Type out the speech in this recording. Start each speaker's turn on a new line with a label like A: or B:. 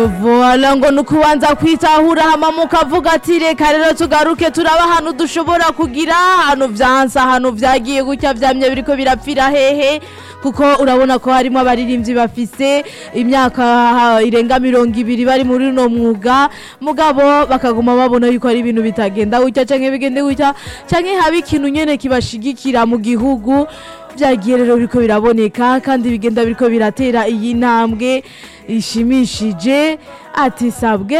A: voila ngo ni ukubanza kwitahura hama mukavuga ati reka rero tugaruke turaba ahantu dushobora kugira ahantu vyansa ahantu vyagiye gutya vyamye biriko birapfira hehe kuko urabona ko harimo abaririmbyi bafise imyaka ha, irenga mirongo ibiri bari muri uno mwuga mugabo bakaguma babona yuko ari ibintu bitagenda gutya canke bigende gutya canke haba ikintu nyene kibashigikira mu gihugu vyagiye rero biriko biraboneka kandi bigenda biriko biratera iyi ntambwe ishimishije ati sabwe